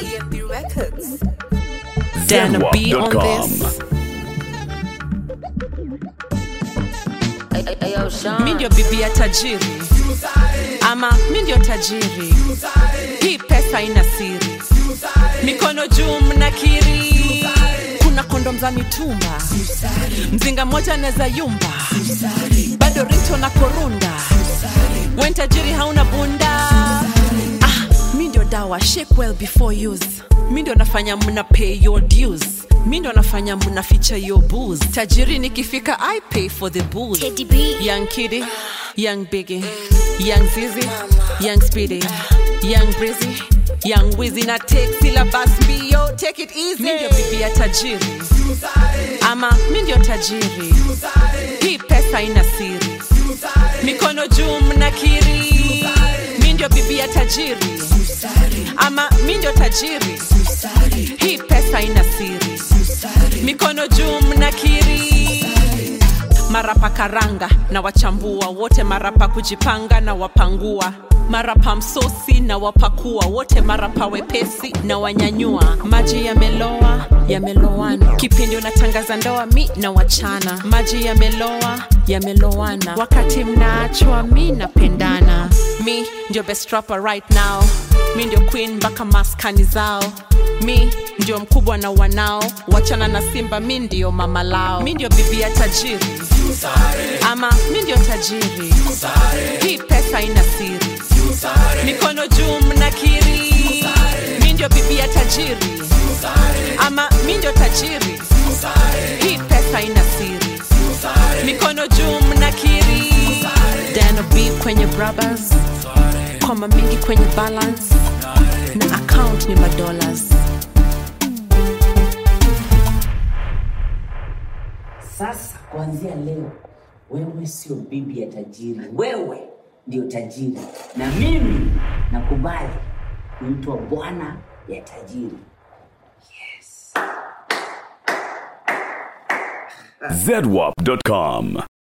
EMP Records. Dana B on this. mi ndio bibi ya tajiri ama mi ndio tajiri hii pesa ina siri mikono juu mnakiri kuna kondom za mitumba mzinga mmoja anaweza yumba bado rito na korunda wen tajiri hauna bunda ah, mi ndio dawa shake well before use mi ndio nafanya mna pay your dues mi ndo nafanya mna feature your booze tajiri nikifika i pay for the booze Teddy B. young kiddy young biggie young zizi young speedy young breezy young wizi na take syllabus mbio take it easy mi ndio bibi ya tajiri ama mi ndio tajiri hii pesa ina siri mikono juu mnakiri mi ndio bibi ya tajiri ama mi ndio tajiri hii pesa ina siri mikono juu mnakiri marapa karanga na wachambua wote marapa kujipanga na wapangua marapa msosi na wapakua wote marapa wepesi na wanyanyua maji yameloa yamelowana kipindi unatangaza ndoa mi na wachana maji yameloa yamelowana wakati mnaachwa mi napendana mi ndio best rapper right now mi ndio queen mpaka maskani zao mi ndio mkubwa na wanao wachana na simba mi ndio mama lao mi ndio bibi ya tajiri ama mi ndio tajiri hii pesa ina siri mikono juu mnakiri mi ndio bibi ya tajiri ama mi ndio tajiri hii pesa ina siri mikono juu mnakiri dano b kwenye brothers koma mingi kwenye balance na account ni madollars Sasa kuanzia leo, wewe sio bibi ya tajiri, wewe ndio tajiri, na mimi nakubali kuitwa bwana ya tajiri. zedwap.com